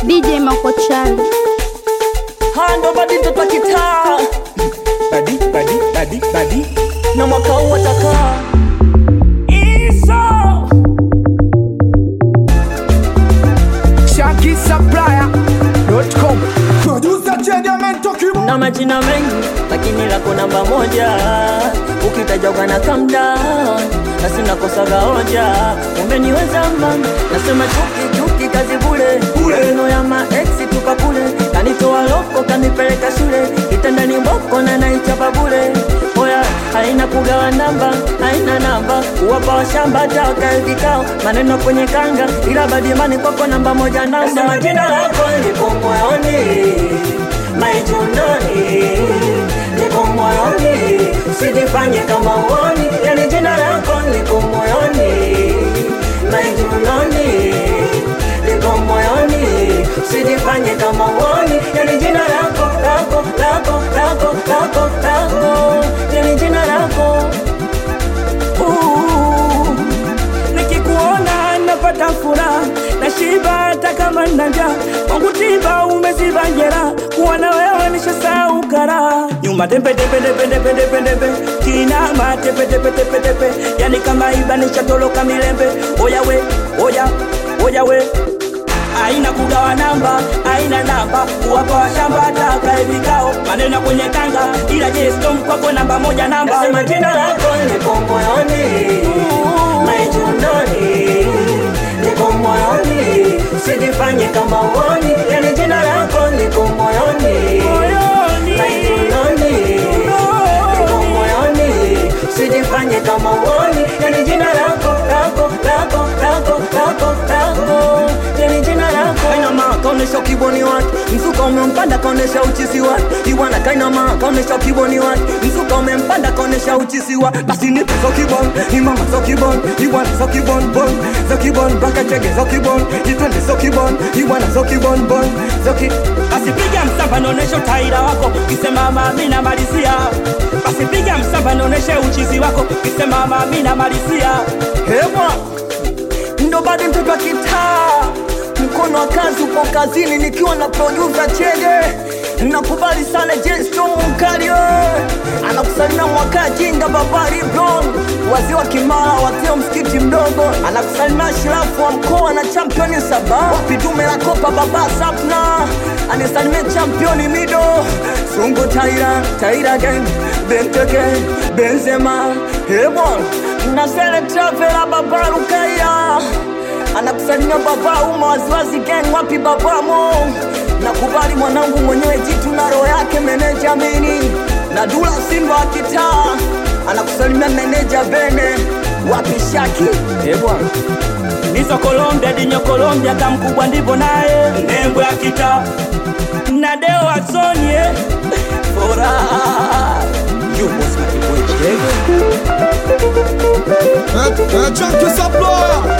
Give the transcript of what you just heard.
DJ Makochali. hando badi mtoto wa kitaa badi badi badi badi na mwaka huu atakaa iso ShankySupplier.com Producer Chediamento Kibo na majina mengi lakini lako namba moja ukitajwa kana calm down na sina kosaga hoja umeniweza mama nasema chuki chuki kazi bule maneno ya maeksi tupa kule kanitoa loko kanipeleka shule kitandani mboko na naichapa bule oya haina kugawa namba haina namba kuwapa washamba taka vikao maneno kwenye kanga ila badimani kwako namba moja namba nasema jina lako lipo moyoni maijunoni liko moyoni usijifanye kama uoni yani jina lako liko moyoni maijunoni liko moyoni usijifanye kama uoni yani jina lako lako lako lako lako lako yani jina lako Ooh, nikikuona napata furaha na shiba hata kama nina njaa kwangu tiba umeziba njera kuwa na wewe nishasahau karaha nyuma tembe tembe tembe tembe tembe tembe kinama tepe tepe tepe tepe yani kama iba nishatoloka milembe oya we oya oya we aina kugawa namba aina namba kuwapa washamba taka vikao maneno kwenye kanga ila je storm kwako namba moja namba Nasema jina lako liko moyoni maijunoni liko moyoni usijifanye kama uoni yani jina lako liko moyoni Moyoni. maijunoni liko moyoni usijifanye kama uoni yani jina lako lako lako lako lako lako yani jina lako kainama kaonesha kiboni wake mzuka umempanda kaonesha uchizi wake iwana kainama kaonesha kiboni wake mzuka umempanda kaonesha uchizi wa basi nipe zo kibon imama zo kibon iwana zo kibon bon zo kibon baka chege zo kibon itwende zo kibon iwana zo kibon bon zo ki basi piga msamba naoneshe utaira wako kisema mami namalizia basi piga msamba naoneshe uchizi wako kisema mami namalizia hewa ndo bado mtoto wa kitaa mkono wa kazi upo kazini nikiwa na producer chege nakubali sana jesto mkario anakusalimia mwaka jinga babari bron wazee wa kimara watio msikiti mdogo anakusalimia shirafu wa mkoa na championi saba wapi dume la kopa baba sapna anisalimia championi mido sungu taira taira gang benteke benzema hebon nazele travela babarukaya anakusalimia baba uma waziwazi gang wapi babamo nakubali mwanangu mwenyewe jitu na roho yake meneja mini na dula simba wa kitaa anakusalimia meneja bene wapi shaki ebwana nizo Colombia dinyo Colombia kamkubwa ndivyo naye nembo ya kita na deo asonie furaha Chunky Supplier